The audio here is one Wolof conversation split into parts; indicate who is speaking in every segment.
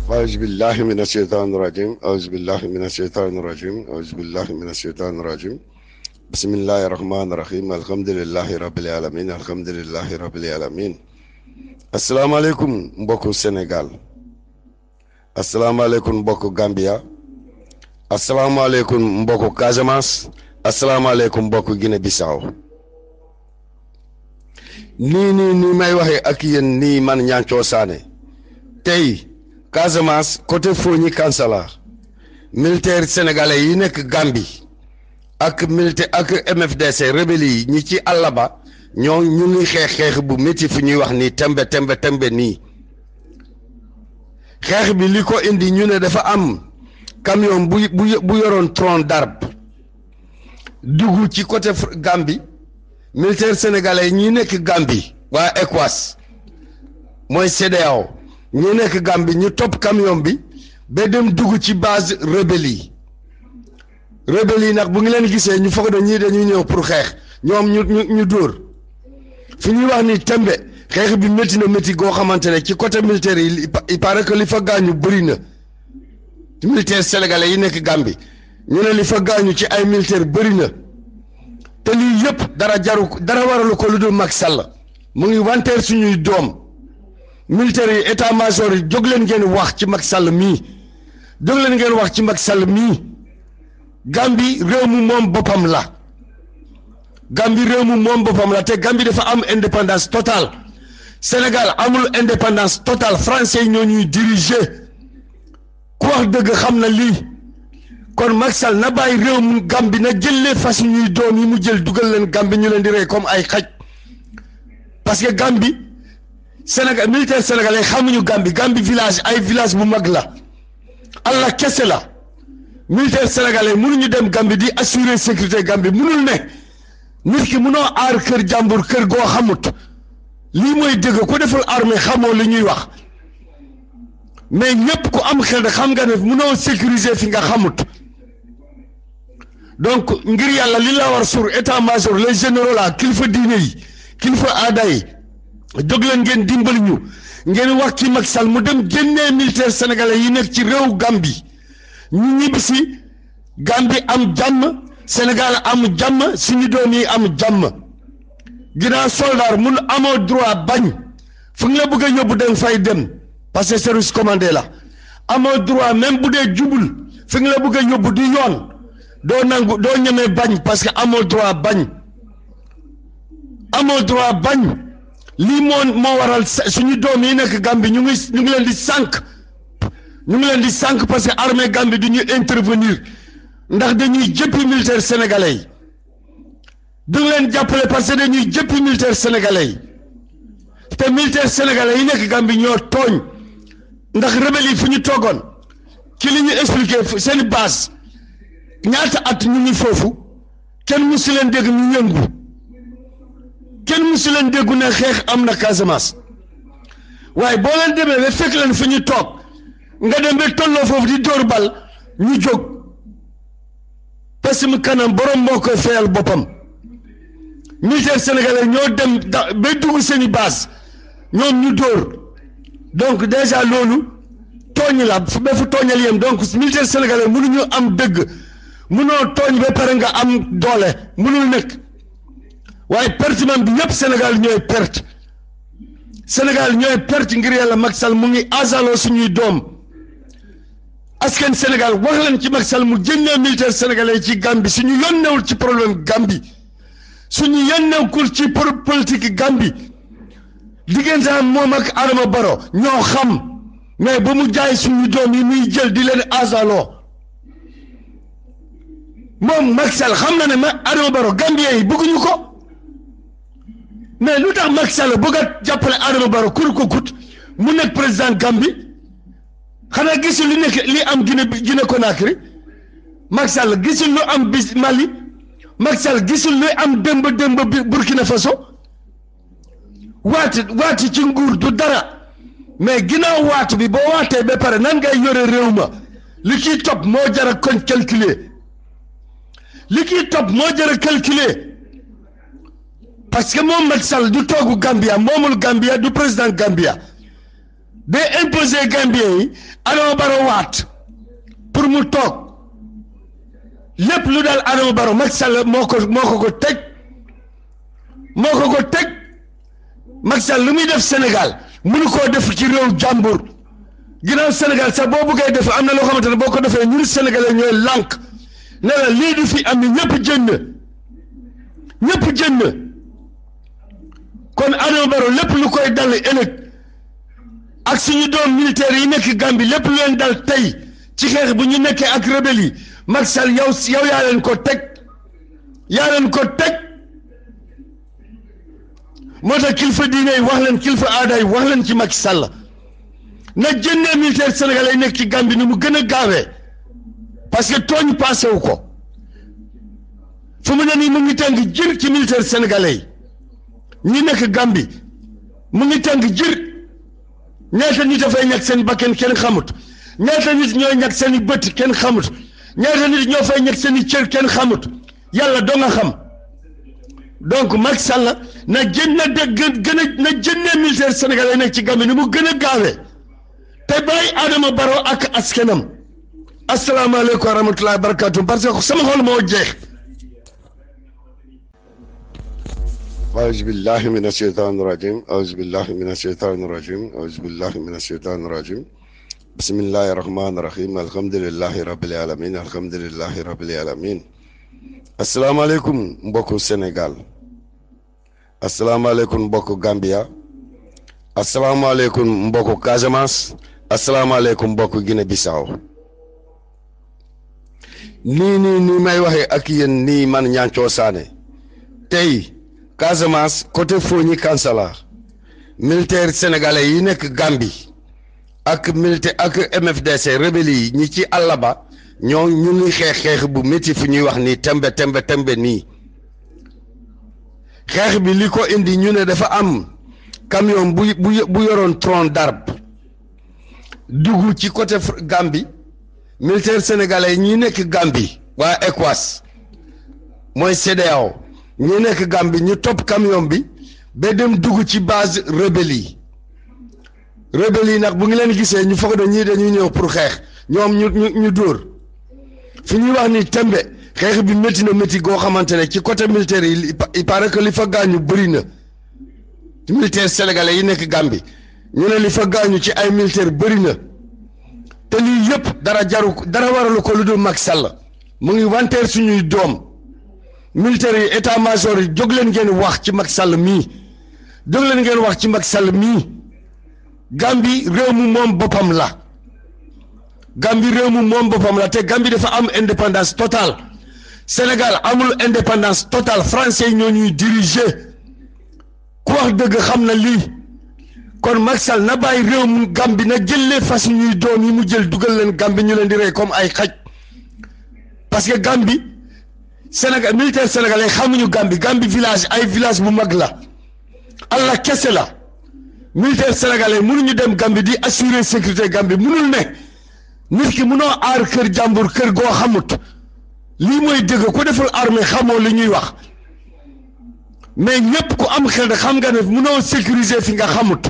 Speaker 1: أعوذ بالله من الشيطان الرجيم أعوذ بالله من الشيطان الرجيم أعوذ بالله من الشيطان الرجيم بسم الله الرحمن الرحيم الحمد لله رب العالمين الحمد لله رب العالمين السلام عليكم mbokku Sénégal asalaamaaleykum mbokku Gambia asalaamaaleykum mbokku Casamance asalaamaaleykum mbokku Guinée Bissau nii nii nii may waxee ak yéen nii man Nianthio Sané tey Casamance côté Fogni Kansala militaire sénégalais yi nekk Gambie ak militaire ak MFDC rebelle yi ñi ci àll ba ñoo ñu ngi xeex xeex bu métti fi ñuy wax nii tembe tembe tembe nii xeex bi li ko indi ñu ne dafa am camion bu bu bu yoroon tronc d'arbre dugg ci côté Gambie militaire sénégalais ñi nekk Gambie waa ECOWAS mooy CEDEAO ñi nekk Gambie ñu topp camion bi ba dem dugg ci base rebelle yi rebelle yi nag bu ngi leen gisee ñu foog ne ñii dañuy ñëw pour xeex ñoom ñu ñu ñu dóor fi ñuy wax ni tembe xeex bi métti na métti goo xamante ne ci côté militaire yi il paraît que li fa gaañu bëri na militaire sénégalais yi nekk Gambie ñu ne li fa gaañu ci ay militaire bëri na te lii yëpp dara jaru dara waralu ko lu dul Macky Sall mu ngi wanteer suñuy doom militaire yi état major yi jóg leen ngeen wax ci Macky Sall mii jóg leen ngeen wax ci Macky Sall mii Gambie réew mu moom boppam la Gambie réew mu moom boppam la te Gambie dafa am indépendance totale Sénégal amul indépendance totale français yi ñoo ñuy diriger ku wax dëgg xam na lii kon Macky Sall na bàyyi réew mu Gambie na jëlee fas ñuy doom yi mu jël dugal leen Gambie ñu leen di rey comme ay xaj parce que Gambie Sénégal militaire sénégalais xamuñu Gambie Gambie village ay village bu mag la Allah kese la militaire sénégalais mënuñu dem Gambie di assurer sécurité Gambie mënul ne nit ki mënoo aar kër jàmbur kër goo xamut lii mooy dëgg ku deful armée xamoo li ñuy wax mais ñëpp ku am xel xam nga ne mënoo sécuriser fi nga xamut donc ngir yàlla li la war sur état major les généraux la kilifa diine yi kilifa aada yi jóg leen ngeen dimbali ñu ngeen wax ci Macky Sall mu dem génnee militaire sénégalais yi nekk ci réew Gambie ñu ñibbisi Gambie am jàmm Sénégal am jàmm suñu doom yi am jàmm ginnaaw soldat mun amoo droit bañ fu nga la bëgg a yóbbu dem fay dem parce que service commandé la amoo droit même bu dee jubul fi nga la bëgg a yóbbu di yoon doo nangu doo ñemee bañ parce que amoo droit bañ amoo droit bañ lii moo moo waral suñu doom yi nekk Gambie ñu ngi ñu ngi leen di sànq ñu ngi leen di sànq parce que armée Gambie du ñu intervenir ndax dañuy jëppi militaire sénégalais yi du leen jàppale parce que dañuy jëppi militaire sénégalais yi te militaire sénégalais yi nekk Gambie ñoo tooñ ndax rebelle yi fu ñu toogoon ci li ñu expliqué seen base ñaata at ñu ngi foofu kenn musu leen dégg ñu yëngu kenn musu leen déggu ne xeex am na Casamance waaye boo leen demee ba fekk leen fu ñu toog nga dem ba tolloo foofu di dóor bal ñu jóg parce que mu kanam borom moo koy fayal boppam militaire sénégalais ñoo dem da ba dugg seeni base ñoom ñu dóor donc déjà loolu tooñ la fu ba fu tooñal yem donc militaire sénégalais mënuñu am dëgg mënoo tooñ ba pare nga am doole mënul nekk waaye perte man bi ñëpp Sénégal ñooy perte Sénégal ñooy perte ngir yàlla Macky Sall mu ngi asaloo suñuy doom askan Sénégal wax leen ci Macky Sall mu génnee militaire sénégalais ci Gambie suñu yónneewul ci problème Gambie suñu yónneewul ci pour politique Gambie diggante am moom ak Adama Baro ñoo xam mais ba mu jaay suñu doom yi muy jël di leen asaloo moom Macky Sall xam na ne ma Adama Baro Gambien yi bëgguñu ko mais lu tax Macky Sall bëgg a jàppale Adama Baro kur ko kut mu nekk président Gambie xanaa gisul li nekk li am Guinée Guinée Conakry Macky Sall gisul lu am bis Mali Macky Sall gisul lu am démb démb Burkina Faso waati waati ci nguur du dara mais ginnaaw waatu bi boo waatee ba pare nan ngay yore réew ma li kiy topp moo jar a kon calculer li kiy topp moo jar a calculer parce que moom Macky Sall du toogu Gambia moomul Gambia du président Gambia day imposer Gambien yi Adama Barrow waat pour mu toog lépp lu daal Adama Barrow Macky Sall moo ko moo ko ko teg moo ko ko teg Macky Sall lu muy def Sénégal mënu koo def ci réew jàmbur ginnaaw Sénégal sax boo bëggee def am na loo xamante ne boo ko defee ñun Sénégalais ñooy lànk ne la lii du fi am ni ñëpp jënd ñëpp jënd kon Adama Barrow lépp lu koy dal ëllëg ak suñu doom militaire yi nekk Gambie lépp lu leen dal tey ci xeex bu ñu nekkee ak rebelle yi Macky Sall yow yow yaa leen ko teg yaa leen ko teg moo tax kilifa diine yi wax leen kilifa aada yi wax leen ci Macky Sall na jëndee militaire sénégalais yi nekk ci Gambie ni mu gën a gaawee parce que tooñ passé wu ko fu mu ne nii mu ngi tàng jër ci militaire sénégalais yi ñi nekk Gambie mu ngi tàng jër ñaata nit dafay ñàkk seen bakken kenn xamut ñaata nit ñooy ñàkk seen i bët kenn xamut ñaata nit ñoo fay ñàkk seen i cër kenn xamut yàlla doo nga xam donc Macky Sall na jën na de gën a na jëndee militaire sénégalais nekk ci Gambie ni mu gën a gaawee te bàyyi Adama Barrow ak askanam asalaamaaleykum wa rahmatullahi wa barakatu parce que sama xol moo jeex
Speaker 2: أعوذ بالله من الشيطان الرجيم أعوذ بالله من الشيطان الرجيم أعوذ بالله من الشيطان الرجيم بسم الله الرحمن الرحيم الحمد لله رب العالمين الحمد لله رب العالمين السلام عليكم مبوكو سنغال السلام عليكم مبوكو غامبيا السلام عليكم مبوكو كازاماس السلام عليكم مبوكو غيني بيساو
Speaker 1: nii nii nii may waxee ak yéen nii man Nianthio Sané tey Casamance côté Fogni Kansala militaire sénégalais yi nekk Gambie ak militaire ak MFDC rebelle yi ñi ci àll ba ñoo ñu ngi xeex xeex bu métti fu ñuy wax nii tembe tembe tembe nii xeex bi li ko indi ñu ne dafa am camion bu bu bu yoroon tronc d'arbre dugg ci côté Gambie militaire sénégalais ñi nekk Gambie waa ECOWAS mooy CEDEAO ñi nekk Gambie ñu topp camion bi ba dem dugg ci base rebelle yi rebelle yi nag bu ngi leen gisee ñu foog ne ñii dañuy ñëw pour xeex ñoom ñu ñu ñu dóor fi ñuy wax ni tembe xeex bi métti na métti goo xamante ne ci côté militaire yi il paraît que li fa gaañu bëri na militaire sénégalais yi nekk Gambie ñu ne li fa gaañu ci ay militaire bëri na te lii yëpp dara jaru dara waralu ko lu dul Macky Sall mu ngi wanteer suñuy doom militaire yi état major yi jóg leen ngeen wax ci Macky Sall mii jóg leen ngeen wax ci Macky Sall mii Gambie réew mu moom boppam la Gambie réew mu moom boppam la te Gambie dafa am indépendance totale Sénégal amul indépendance totale français ñoo ñuy diriger ku wax dëgg xam na lii kon Macky Sall na bàyyi réew mu Gambie na jëlee fas ñuy doom yi mu jël dugal leen Gambie ñu leen di rey comme ay xaj parce que Gambie Sénégal militaire sénégalais xamuñu Gambie Gambie village ay village bu mag la Allah kese la militaire sénégalais mënuñu dem Gambie di assurer sécurité Gambie mënul ne nit ki mënoo aar kër jàmbur kër goo xamut lii mooy dëgg ku deful armée xamoo li ñuy wax mais ñëpp ku am xel xam nga ne mënoo sécuriser fi nga xamut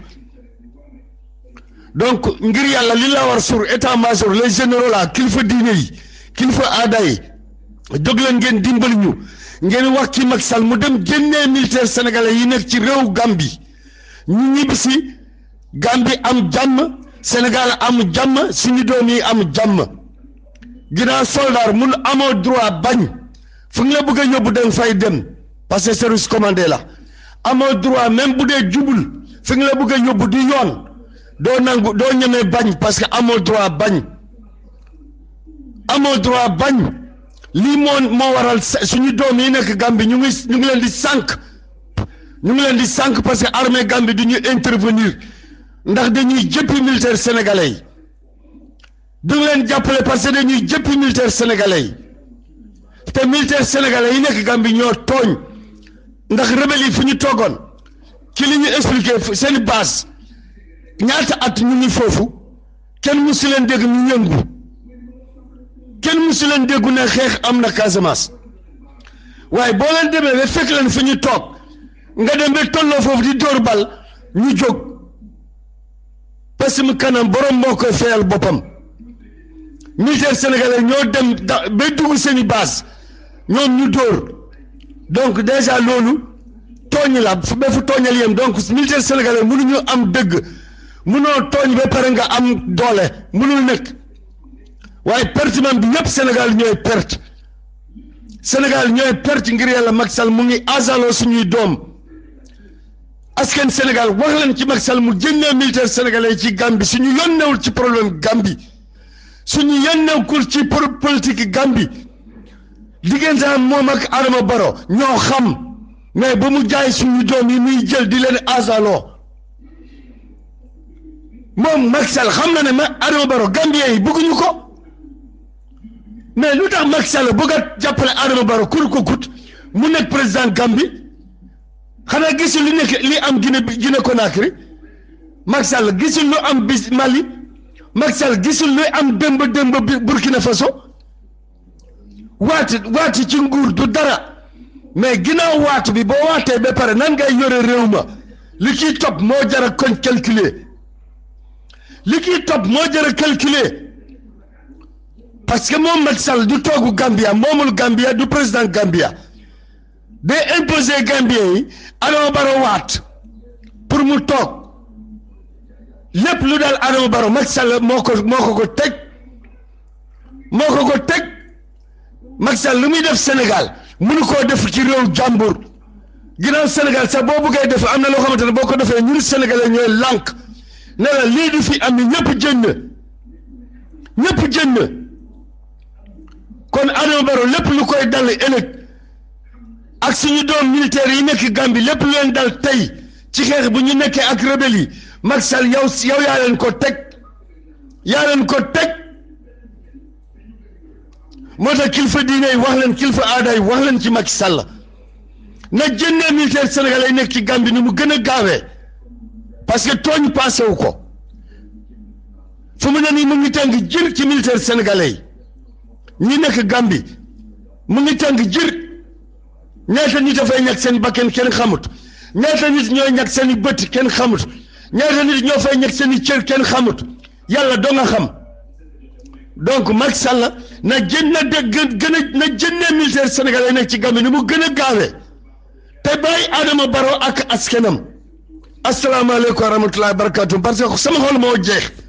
Speaker 1: donc ngir yàlla li la war sur état major les généraux la kilifa diine yi kilifa aada yi jóg leen ngeen dimbali ñu ngeen wax ci Macky Sall mu dem génnee militaire sénégalais yi nekk ci réew Gambie ñu ñibbisi Gambie am jàmm Sénégal am jàmm suñu doom yi am jàmm ginnaaw soldat mun amoo droit bañ fu nga la bëgg a yóbbu dem fay dem parce que service commandé la amoo droit même bu dee jubul fi nga la bëgg a yóbbu di yoon doo nangu doo ñemee bañ parce que amoo droit bañ amoo droit bañ lii moo moo waral suñu doom yi nekk Gambie ñu ngi ñu ngi leen di sànq ñu ngi leen di sànq parce que armée Gambie du ñu intervenir ndax dañuy jëppi militaire sénégalais yi du ngi leen jàppale parce que dañuy jëppi militaire sénégalais yi te militaire sénégalais yi nekk Gambie ñoo tooñ ndax rebelle yi fu ñu toogoon ci li ñu expliqué seen base ñaata at ñu ngi foofu kenn musu leen dégg ñu yëngu kenn musu leen déggu ne xeex am na Casamance waaye boo leen demee ba fekk leen fi ñu toog nga dem ba tolloo foofu di dóor bal ñu jóg parce que mu kanam borom moo koy fayal boppam militaire sénégalais ñoo dem da ba dugg seen i base ñoom ñu dóor donc déjà loolu tooñ la fu ba fu tooñal yem donc militaire sénégalais mënuñu am dëgg mënoo tooñ ba pare nga am doole mënul nekk waaye pertement bi yëpp Sénégal ñooy perte Sénégal ñooy perte ngir yàlla Macky Sall mu ngi asaloo suñuy doom askan Sénégal wax leen ci Macky Sall mu génnee militaire sénégalais ci Gambie suñu yónneewul ci problème Gambie suñu yónneewul ci politique Gambie diggante moom ak Adama Barrow ñoo xam mais ba mu jaay suñu doom yi muy jël di leen asaloo moom Macky Sall xam na ne ma Adama Barrow Gambien yi bëgguñu ko mais lu tax Macky Sall bëgg a jàppale Adama Barrow kur ko kut mu nekk président Gambie xanaa gisul li nekk li am Guinée Guinée Conakry Macky Sall gisul lu am bis Mali Macky Sall gisul lu am démb démb Burkina Faso waati waati ci nguur du dara mais ginnaaw waatu bi boo waatee ba pare nan ngay yore réew ma li ciy topp moo jar a koñ calculer li ciy topp moo jar a calculer parce que moom Macky Sall du toogu Gambia moomul Gambia du président Gambia day imposer Gambien yi Adama Barrow waat pour mu toog lépp lu daal Adama Barrow Macky Sall moo ko moo ko ko teg moo ko ko teg Macky Sall lu muy def Sénégal mënu koo def ci réew jàmbur ginnaaw Sénégal sax boo bëggee def am na loo xamante ne boo ko defee ñun Sénégalais ñooy lànk ne la lii du fi am ni ñëpp jënd ñëpp jënd kon Adama Barrow lépp lu koy dal ëllëg ak suñu doom militaire yi nekk Gambie lépp lu leen dal tey ci xeex bu ñu nekkee ak rebelle yi Macky Sall yow yow yaa leen ko teg yaa leen ko teg moo tax kilifa diine yi wax leen kilifa aada yi wax leen ci Macky Sall na jëndee militaire sénégalais yi nekk ci Gambie ni mu gën a gaawee parce que tooñ passé wu ko fu mu ne nii mu ngi tàng jër ci militaire sénégalais yi ñi nekk Gambie mu ngi tàng jër ñaata nit dafay ñàkk seen bakken kenn xamut ñaata nit ñooy ñàkk seen i bët kenn xamut ñaata nit ñoo fay ñàkk seen i cër kenn xamut yàlla doo nga xam donc Macky Sall na jën na de gën a na jëndee militaire sénégalais nekk ci Gambie ni mu gën a gaawee te bàyyi Adama Barrow ak askanam asalaamaaleykum wa rahmatullahi wa barakatuh parce que sama xol moo jeex